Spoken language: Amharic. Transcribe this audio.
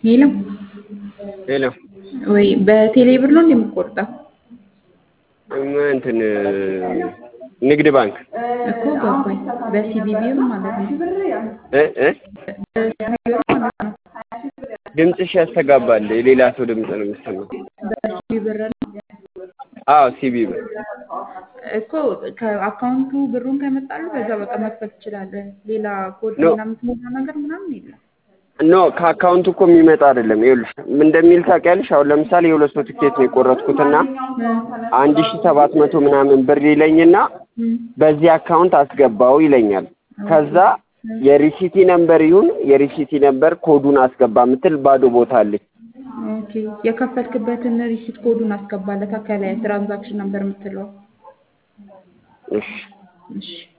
ሄሎ ሄሎ ወይ በቴሌ ብር ነው እንደምቆርጠው እንትን ንግድ ባንክ እኮ ገባኝ። በሲቢቢም ማለት ነው። እ እ በሲቢቢም ማለት ነው። ድምፅሽ ያስተጋባል። የሌላ ሰው ድምፅ ነው የሚሰማው። በሲቢ ብር ነው አዎ ሲቢ ብር እኮ ከአካውንቱ ብሩን ከመጣሉ በዛ በቃ መክፈት ትችላለህ። ሌላ ኮድ ኖ። እና የምትሞላ ነገር ምናምን የለም። ኖ ከአካውንቱ እኮ የሚመጣ አይደለም። ይኸውልሽ ምን እንደሚል ታውቂያለሽ? አሁን ለምሳሌ የሁለት ሰው ትኬት ነው የቆረጥኩትና አንድ ሺ ሰባት መቶ ምናምን ብር ይለኝና እም፣ በዚህ አካውንት አስገባው ይለኛል። ከዛ የሪሲቲ ነምበር ይሁን የሪሲቲ ነምበር ኮዱን አስገባ የምትል ባዶ ቦታ አለች። ኦኬ የከፈትክበትን ሪሲት ኮዱን አስገባለት ከላይ ትራንዛክሽን ነበር የምትለው። እሺ እሺ